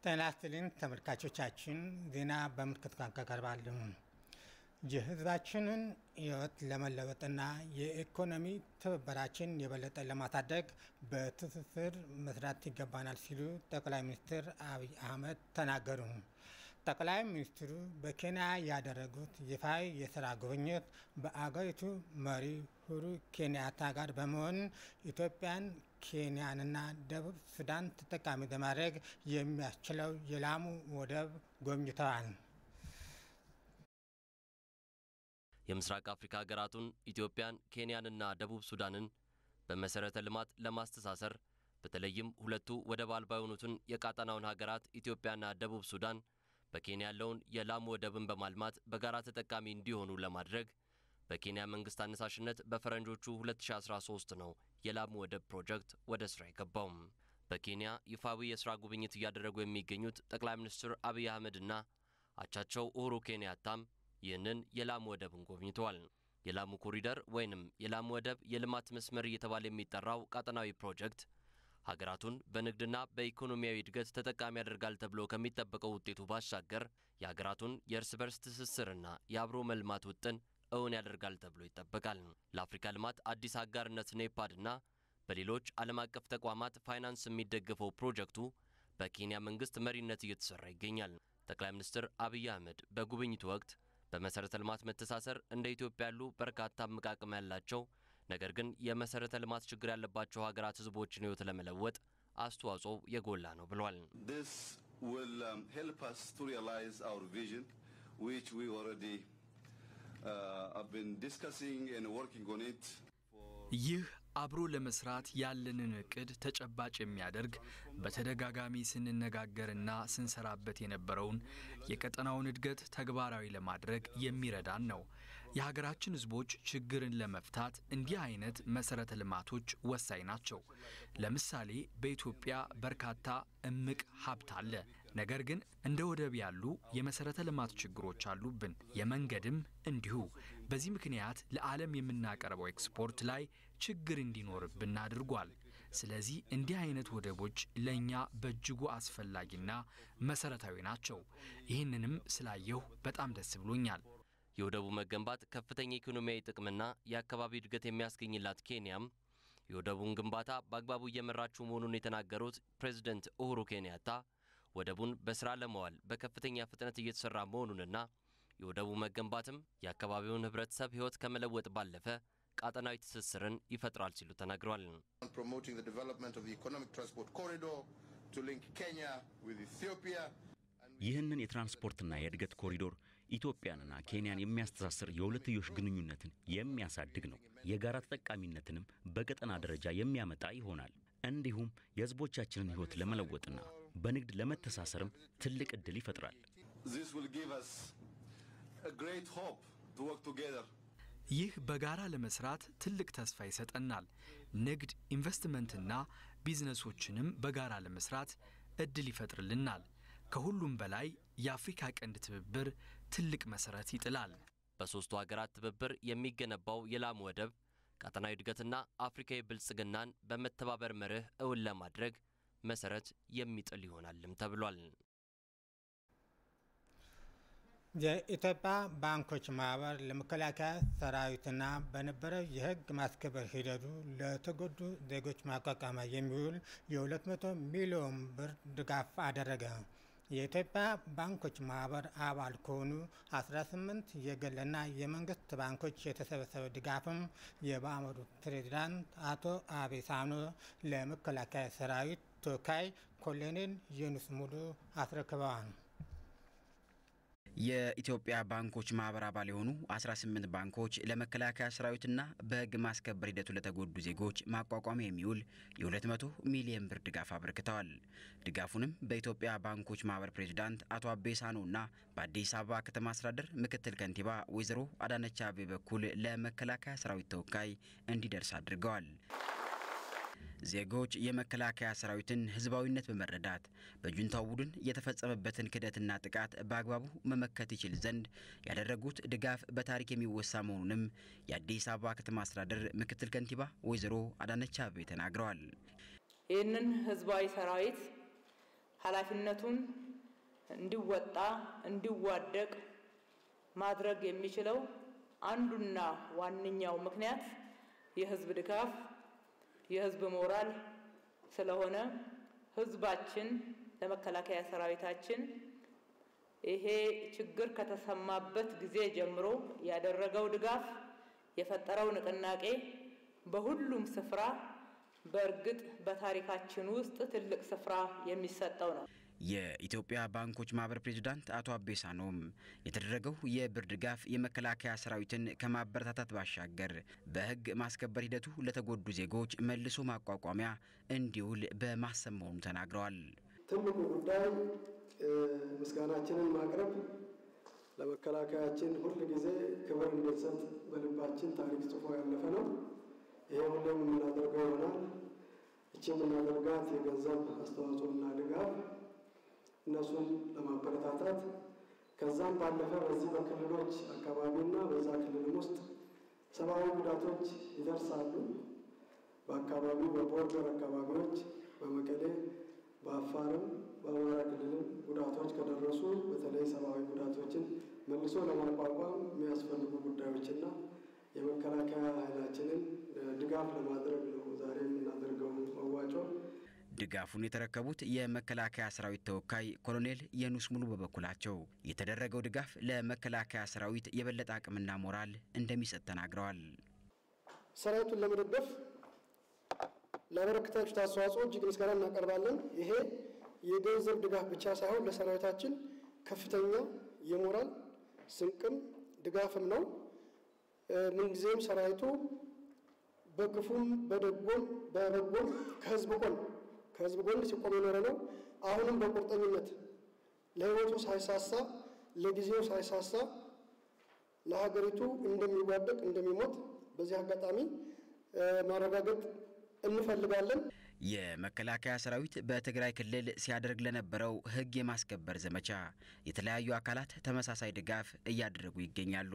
ጤና ይስጥልኝ ተመልካቾቻችን፣ ዜና በምልክት ቋንቋ ቀርባሉ። የሕዝባችንን ሕይወት ለመለወጥና የኢኮኖሚ ትብብራችን የበለጠ ለማሳደግ በትስስር መስራት ይገባናል ሲሉ ጠቅላይ ሚኒስትር አብይ አህመድ ተናገሩ። ጠቅላይ ሚኒስትሩ በኬንያ ያደረጉት ይፋዊ የስራ ጉብኝት በአገሪቱ መሪ ሁሩ ኬንያታ ጋር በመሆን ኢትዮጵያን፣ ኬንያንና ደቡብ ሱዳን ተጠቃሚ ለማድረግ የሚያስችለው የላሙ ወደብ ጎብኝተዋል። የምስራቅ አፍሪካ ሀገራቱን ኢትዮጵያን፣ ኬንያንና ደቡብ ሱዳንን በመሠረተ ልማት ለማስተሳሰር በተለይም ሁለቱ ወደብ አልባ የሆኑትን የቀጣናውን ሀገራት ኢትዮጵያና ደቡብ ሱዳን በኬንያ ያለውን የላሙ ወደብን በማልማት በጋራ ተጠቃሚ እንዲሆኑ ለማድረግ በኬንያ መንግስት አነሳሽነት በፈረንጆቹ 2013 ነው የላሙ ወደብ ፕሮጀክት ወደ ስራ የገባውም። በኬንያ ይፋዊ የስራ ጉብኝት እያደረጉ የሚገኙት ጠቅላይ ሚኒስትር አብይ አህመድና አቻቸው ኡሁሩ ኬንያታም ይህንን የላሙ ወደብን ጎብኝተዋል። የላሙ ኮሪደር ወይንም የላሙ ወደብ የልማት መስመር እየተባለ የሚጠራው ቀጠናዊ ፕሮጀክት ሀገራቱን በንግድና በኢኮኖሚያዊ እድገት ተጠቃሚ ያደርጋል ተብሎ ከሚጠበቀው ውጤቱ ባሻገር የሀገራቱን የእርስ በርስ ትስስርና የአብሮ መልማት ውጥን እውን ያደርጋል ተብሎ ይጠበቃል። ለአፍሪካ ልማት አዲስ አጋርነት ኔፓድና በሌሎች ዓለም አቀፍ ተቋማት ፋይናንስ የሚደገፈው ፕሮጀክቱ በኬንያ መንግስት መሪነት እየተሰራ ይገኛል። ጠቅላይ ሚኒስትር አብይ አህመድ በጉብኝቱ ወቅት በመሠረተ ልማት መተሳሰር እንደ ኢትዮጵያ ያሉ በርካታ እምቅ አቅም ያላቸው ነገር ግን የመሠረተ ልማት ችግር ያለባቸው ሀገራት ሕዝቦችን ሕይወት ለመለወጥ አስተዋጽኦ የጎላ ነው ብሏል። ይህ አብሮ ለመስራት ያለንን እቅድ ተጨባጭ የሚያደርግ በተደጋጋሚ ስንነጋገርና ስንሰራበት የነበረውን የቀጠናውን እድገት ተግባራዊ ለማድረግ የሚረዳን ነው። የሀገራችን ሕዝቦች ችግርን ለመፍታት እንዲህ አይነት መሰረተ ልማቶች ወሳኝ ናቸው። ለምሳሌ በኢትዮጵያ በርካታ እምቅ ሀብት አለ። ነገር ግን እንደ ወደብ ያሉ የመሰረተ ልማት ችግሮች አሉብን። የመንገድም እንዲሁ። በዚህ ምክንያት ለዓለም የምናቀርበው ኤክስፖርት ላይ ችግር እንዲኖርብን አድርጓል። ስለዚህ እንዲህ አይነት ወደቦች ለእኛ በእጅጉ አስፈላጊና መሰረታዊ ናቸው። ይህንንም ስላየሁ በጣም ደስ ብሎኛል። የወደቡ መገንባት ከፍተኛ ኢኮኖሚያዊ ጥቅምና የአካባቢ እድገት የሚያስገኝላት ኬንያም የወደቡን ግንባታ በአግባቡ እየመራችው መሆኑን የተናገሩት ፕሬዚደንት ኡሁሩ ኬንያታ ወደቡን በስራ ለመዋል በከፍተኛ ፍጥነት እየተሰራ መሆኑንና የወደቡ መገንባትም የአካባቢውን ሕብረተሰብ ሕይወት ከመለወጥ ባለፈ ቃጠናዊ ትስስርን ይፈጥራል ሲሉ ተናግረዋል። ይህንን የትራንስፖርትና የእድገት ኮሪዶር ኢትዮጵያንና ኬንያን የሚያስተሳስር የሁለትዮሽ ግንኙነትን የሚያሳድግ ነው። የጋራ ተጠቃሚነትንም በቀጠና ደረጃ የሚያመጣ ይሆናል። እንዲሁም የሕዝቦቻችንን ሕይወት ለመለወጥና በንግድ ለመተሳሰርም ትልቅ ዕድል ይፈጥራል። ይህ በጋራ ለመስራት ትልቅ ተስፋ ይሰጠናል። ንግድ፣ ኢንቨስትመንትና ቢዝነሶችንም በጋራ ለመስራት እድል ይፈጥርልናል። ከሁሉም በላይ የአፍሪካ ቀንድ ትብብር ትልቅ መሰረት ይጥላል። በሦስቱ ሀገራት ትብብር የሚገነባው የላሙ ወደብ ቀጠናዊ እድገትና አፍሪካዊ ብልጽግናን በመተባበር መርህ እውን ለማድረግ መሰረት የሚጥል ይሆናልም ተብሏል። የኢትዮጵያ ባንኮች ማህበር ለመከላከያ ሰራዊትና በነበረው የሕግ ማስከበር ሂደቱ ለተጎዱ ዜጎች ማቋቋሚያ የሚውል የ200 ሚሊዮን ብር ድጋፍ አደረገ። የኢትዮጵያ ባንኮች ማህበር አባል ከሆኑ 18 የግልና የመንግስት ባንኮች የተሰበሰበ ድጋፍም የማህበሩ ፕሬዚዳንት አቶ አቤ ሳኖ ለመከላከያ ሰራዊት ተወካይ ኮሎኔል ዩኑስ ሙሉ አስረክበዋል። የኢትዮጵያ ባንኮች ማህበር አባል የሆኑ 18 ባንኮች ለመከላከያ ሰራዊትና በህግ ማስከበር ሂደቱ ለተጎዱ ዜጎች ማቋቋሚያ የሚውል የ200 ሚሊዮን ብር ድጋፍ አበርክተዋል። ድጋፉንም በኢትዮጵያ ባንኮች ማህበር ፕሬዚዳንት አቶ አቤ ሳኖና በአዲስ አበባ ከተማ አስተዳደር ምክትል ከንቲባ ወይዘሮ አዳነች አቤቤ በኩል ለመከላከያ ሰራዊት ተወካይ እንዲደርስ አድርገዋል። ዜጎች የመከላከያ ሰራዊትን ህዝባዊነት በመረዳት በጁንታው ቡድን የተፈጸመበትን ክደትና ጥቃት በአግባቡ መመከት ይችል ዘንድ ያደረጉት ድጋፍ በታሪክ የሚወሳ መሆኑንም የአዲስ አበባ ከተማ አስተዳደር ምክትል ከንቲባ ወይዘሮ አዳነች አቤቤ ተናግረዋል። ይህንን ህዝባዊ ሰራዊት ኃላፊነቱን እንዲወጣ እንዲዋደቅ ማድረግ የሚችለው አንዱና ዋነኛው ምክንያት የህዝብ ድጋፍ፣ የህዝብ ሞራል ስለሆነ ህዝባችን ለመከላከያ ሰራዊታችን ይሄ ችግር ከተሰማበት ጊዜ ጀምሮ ያደረገው ድጋፍ የፈጠረው ንቅናቄ በሁሉም ስፍራ በእርግጥ በታሪካችን ውስጥ ትልቅ ስፍራ የሚሰጠው ነው። የኢትዮጵያ ባንኮች ማህበር ፕሬዚዳንት አቶ አቤሳኖም የተደረገው የብር ድጋፍ የመከላከያ ሰራዊትን ከማበረታታት ባሻገር በህግ ማስከበር ሂደቱ ለተጎዱ ዜጎች መልሶ ማቋቋሚያ እንዲውል በማሰብ መሆኑ ተናግረዋል። ትልቁ ጉዳይ ምስጋናችንን ማቅረብ ለመከላከያችን ሁል ጊዜ ክብር እንድንሰጥ በልባችን ታሪክ ጽፎ ያለፈ ነው። ይሄ ሁሌም የምናደርገው ይሆናል። እቺ የምናደርጋት የገንዘብ አስተዋጽኦና ድጋፍ እነሱን ለማበረታታት ከዛም ባለፈ በዚህ በክልሎች አካባቢና በዛ ክልልም ውስጥ ሰብአዊ ጉዳቶች ይደርሳሉ። በአካባቢው በቦርደር አካባቢዎች በመቀሌ በአፋርም በአማራ ክልልም ጉዳቶች ከደረሱ በተለይ ሰብአዊ ጉዳቶችን መልሶ ለማቋቋም የሚያስፈልጉ ጉዳዮችና የመከላከያ ኃይላችንን ድጋፍ ለማድረግ ነው ዛሬ የምናደርገው መዋጮ። ድጋፉን የተረከቡት የመከላከያ ሰራዊት ተወካይ ኮሎኔል የኑስ ሙሉ በበኩላቸው የተደረገው ድጋፍ ለመከላከያ ሰራዊት የበለጠ አቅምና ሞራል እንደሚሰጥ ተናግረዋል። ሰራዊቱን ለመደገፍ ላበረከታችሁት አስተዋጽኦ እጅግ ምስጋና እናቀርባለን። ይሄ የገንዘብ ድጋፍ ብቻ ሳይሆን ለሰራዊታችን ከፍተኛ የሞራል ስንቅም ድጋፍም ነው። ምንጊዜም ሰራዊቱ በክፉም በደጎም በበጎም ከህዝብ ጎን ከህዝብ ጎን ሲቆም የኖረ ነው። አሁንም በቁርጠኝነት ለህይወቱ ሳይሳሳ ለጊዜው ሳይሳሳ ለሀገሪቱ እንደሚዋደቅ እንደሚሞት በዚህ አጋጣሚ ማረጋገጥ እንፈልጋለን። የመከላከያ ሰራዊት በትግራይ ክልል ሲያደርግ ለነበረው ህግ የማስከበር ዘመቻ የተለያዩ አካላት ተመሳሳይ ድጋፍ እያደረጉ ይገኛሉ።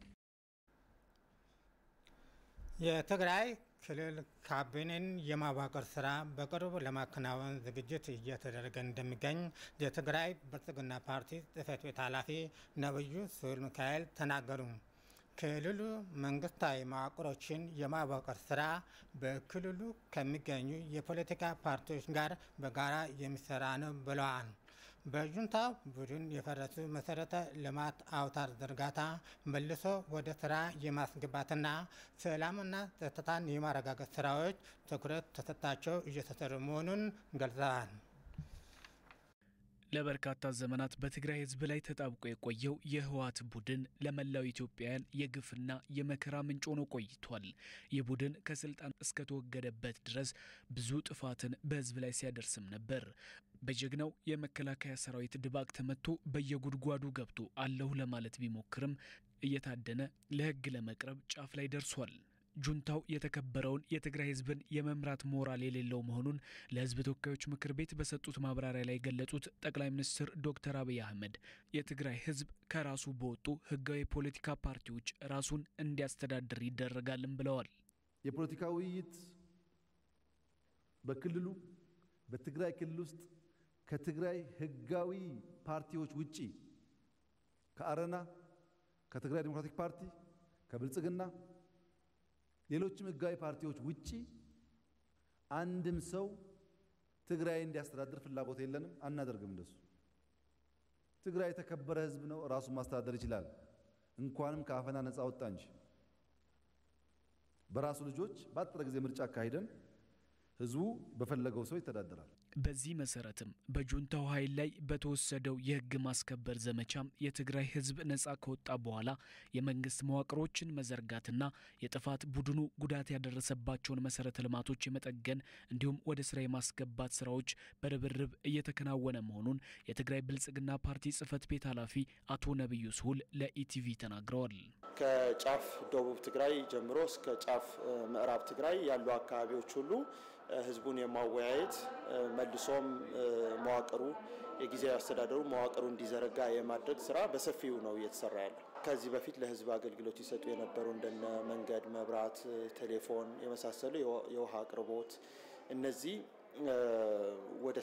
የትግራይ ክልል ካቢኔን የማዋቀር ስራ በቅርቡ ለማከናወን ዝግጅት እየተደረገ እንደሚገኝ የትግራይ ብልጽግና ፓርቲ ጽህፈት ቤት ኃላፊ ነብዩ ስሁል ሚካኤል ተናገሩ። ክልሉ መንግስታዊ መዋቅሮችን የማዋቀር ስራ በክልሉ ከሚገኙ የፖለቲካ ፓርቲዎች ጋር በጋራ የሚሰራ ነው ብለዋል። በጁንታ ቡድን የፈረሱ መሰረተ ልማት አውታር ዝርጋታ መልሶ ወደ ስራ የማስገባትና ሰላምና ጸጥታን የማረጋገጥ ስራዎች ትኩረት ተሰጥቷቸው እየተሰሩ መሆኑን ገልጸዋል። ለበርካታ ዘመናት በትግራይ ህዝብ ላይ ተጣብቆ የቆየው የህወሓት ቡድን ለመላው ኢትዮጵያውያን የግፍና የመከራ ምንጭ ሆኖ ቆይቷል። ይህ ቡድን ከስልጣን እስከተወገደበት ድረስ ብዙ ጥፋትን በህዝብ ላይ ሲያደርስም ነበር። በጀግናው የመከላከያ ሰራዊት ድባቅ ተመቶ በየጉድጓዱ ገብቶ አለሁ ለማለት ቢሞክርም እየታደነ ለህግ ለመቅረብ ጫፍ ላይ ደርሷል። ጁንታው የተከበረውን የትግራይ ህዝብን የመምራት ሞራል የሌለው መሆኑን ለህዝብ ተወካዮች ምክር ቤት በሰጡት ማብራሪያ ላይ የገለጹት ጠቅላይ ሚኒስትር ዶክተር አብይ አህመድ የትግራይ ህዝብ ከራሱ በወጡ ህጋዊ የፖለቲካ ፓርቲዎች ራሱን እንዲያስተዳድር ይደረጋልም ብለዋል። የፖለቲካ ውይይት በክልሉ በትግራይ ክልል ውስጥ ከትግራይ ህጋዊ ፓርቲዎች ውጪ ከአረና፣ ከትግራይ ዴሞክራቲክ ፓርቲ፣ ከብልጽግና ሌሎችም ህጋዊ ፓርቲዎች ውጪ አንድም ሰው ትግራይ እንዲያስተዳድር ፍላጎት የለንም፣ አናደርግም። እንደሱ ትግራይ የተከበረ ህዝብ ነው፣ ራሱን ማስተዳደር ይችላል። እንኳንም ከአፈና ነፃ ወጣ እንጂ በራሱ ልጆች በአጠረ ጊዜ ምርጫ አካሂደን ህዝቡ በፈለገው ሰው ይተዳደራል። በዚህ መሰረትም በጁንታው ኃይል ላይ በተወሰደው የህግ ማስከበር ዘመቻም የትግራይ ህዝብ ነጻ ከወጣ በኋላ የመንግስት መዋቅሮችን መዘርጋትና የጥፋት ቡድኑ ጉዳት ያደረሰባቸውን መሰረተ ልማቶች የመጠገን እንዲሁም ወደ ስራ የማስገባት ስራዎች በርብርብ እየተከናወነ መሆኑን የትግራይ ብልጽግና ፓርቲ ጽህፈት ቤት ኃላፊ አቶ ነቢዩ ስሁል ለኢቲቪ ተናግረዋል። ከጫፍ ደቡብ ትግራይ ጀምሮ እስከ ጫፍ ምዕራብ ትግራይ ያሉ አካባቢዎች ሁሉ ህዝቡን የማወያየት መልሶም መዋቅሩ የጊዜያዊ አስተዳደሩ መዋቅሩ እንዲዘረጋ የማድረግ ስራ በሰፊው ነው እየተሰራ ያለው። ከዚህ በፊት ለህዝብ አገልግሎት ይሰጡ የነበሩ እንደነ መንገድ፣ መብራት፣ ቴሌፎን የመሳሰሉ የውሃ አቅርቦት እነዚህ ወደ ስራ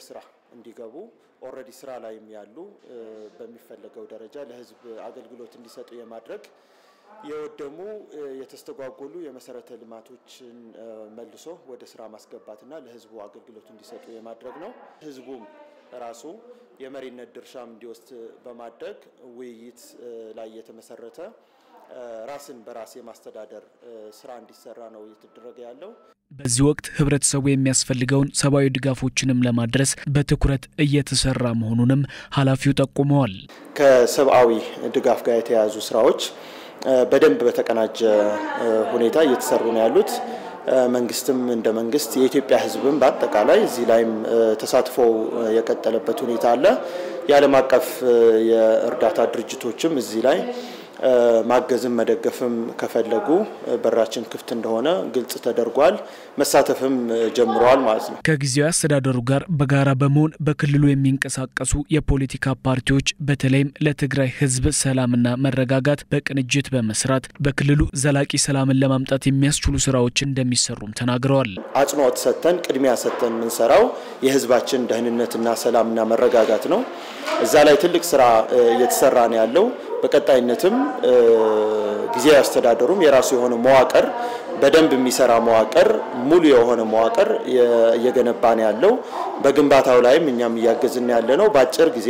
እንዲገቡ ኦልሬዲ ስራ ላይም ያሉ በሚፈለገው ደረጃ ለህዝብ አገልግሎት እንዲሰጡ የማድረግ የወደሙ የተስተጓጎሉ የመሰረተ ልማቶችን መልሶ ወደ ስራ ማስገባትና ለህዝቡ አገልግሎት እንዲሰጡ የማድረግ ነው። ህዝቡም ራሱ የመሪነት ድርሻም እንዲወስድ በማድረግ ውይይት ላይ የተመሰረተ ራስን በራስ የማስተዳደር ስራ እንዲሰራ ነው እየተደረገ ያለው። በዚህ ወቅት ህብረተሰቡ የሚያስፈልገውን ሰብአዊ ድጋፎችንም ለማድረስ በትኩረት እየተሰራ መሆኑንም ኃላፊው ጠቁመዋል። ከሰብአዊ ድጋፍ ጋር የተያያዙ ስራዎች በደንብ በተቀናጀ ሁኔታ እየተሰሩ ነው ያሉት። መንግስትም እንደ መንግስት የኢትዮጵያ ህዝብም በአጠቃላይ እዚህ ላይም ተሳትፎ የቀጠለበት ሁኔታ አለ። የዓለም አቀፍ የእርዳታ ድርጅቶችም እዚህ ላይ ማገዝም መደገፍም ከፈለጉ በራችን ክፍት እንደሆነ ግልጽ ተደርጓል። መሳተፍም ጀምረዋል ማለት ነው። ከጊዜያዊ አስተዳደሩ ጋር በጋራ በመሆን በክልሉ የሚንቀሳቀሱ የፖለቲካ ፓርቲዎች በተለይም ለትግራይ ህዝብ ሰላምና መረጋጋት በቅንጅት በመስራት በክልሉ ዘላቂ ሰላምን ለማምጣት የሚያስችሉ ስራዎች እንደሚሰሩም ተናግረዋል። አጽንኦት ሰጥተን ቅድሚያ ሰጥተን የምንሰራው የህዝባችን ደህንነትና ሰላምና መረጋጋት ነው። እዛ ላይ ትልቅ ስራ እየተሰራ ነው ያለው። በቀጣይነትም ጊዜያዊ አስተዳደሩም የራሱ የሆነ መዋቅር በደንብ የሚሰራ መዋቅር ሙሉ የሆነ መዋቅር እየገነባ ነው ያለው። በግንባታው ላይም እኛም እያገዝን ያለ ነው። በአጭር ጊዜ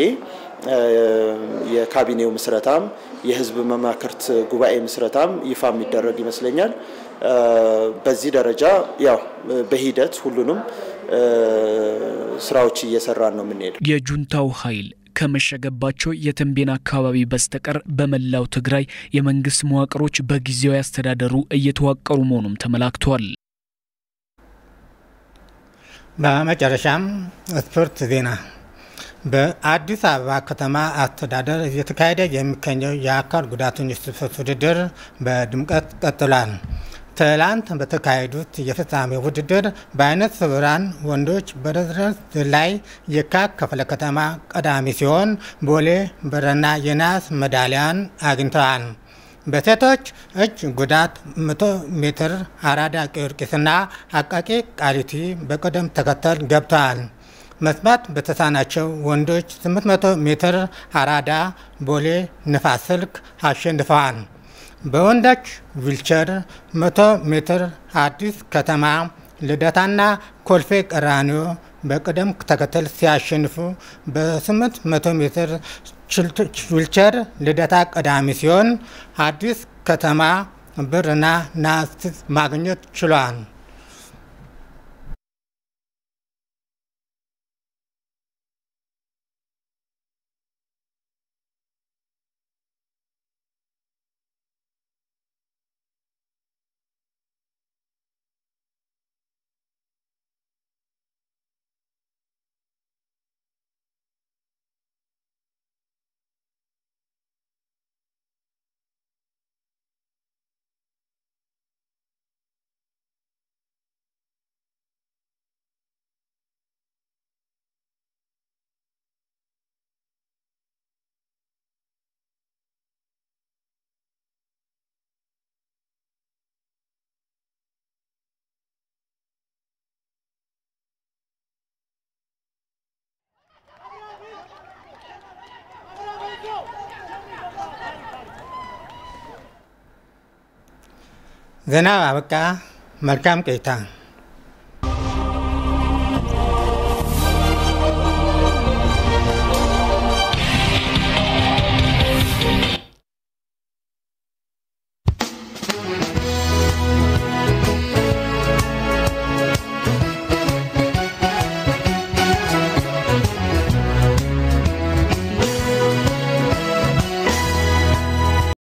የካቢኔው ምስረታም የህዝብ መማክርት ጉባኤ ምስረታም ይፋ የሚደረግ ይመስለኛል። በዚህ ደረጃ ያው በሂደት ሁሉንም ስራዎች እየሰራን ነው የምንሄደው። የጁንታው ኃይል ከመሸገባቸው የተንቤን አካባቢ በስተቀር በመላው ትግራይ የመንግስት መዋቅሮች በጊዜያዊ አስተዳደሩ እየተዋቀሩ መሆኑም ተመላክቷል። በመጨረሻም ስፖርት ዜና። በአዲስ አበባ ከተማ አስተዳደር እየተካሄደ የሚገኘው የአካል ጉዳተኞች ስፖርት ውድድር በድምቀት ቀጥሏል። ትላንት በተካሄዱት የፍጻሜ ውድድር በአይነት ስውራን ወንዶች በደረጃ ላይ የካ ክፍለ ከተማ ቀዳሚ ሲሆን ቦሌ ብርና የናስ ሜዳሊያን አግኝተዋል። በሴቶች እጅ ጉዳት 100 ሜትር አራዳ ጊዮርጊስና አቃቂ ቃሊቲ በቅደም ተከተል ገብተዋል። መስማት በተሳናቸው ወንዶች 800 ሜትር አራዳ ቦሌ ንፋስ ስልክ አሸንፈዋል። በወንዶች ዊልቸር 100 ሜትር አዲስ ከተማ ልደታና ኮልፌ ቀራኒዮ በቅደም ተከተል ሲያሸንፉ በ800 ሜትር ዊልቸር ልደታ ቀዳሚ ሲሆን አዲስ ከተማ ብርና ናስ ማግኘት ችሏል። ዜና አበቃ። መልካም ቆይታ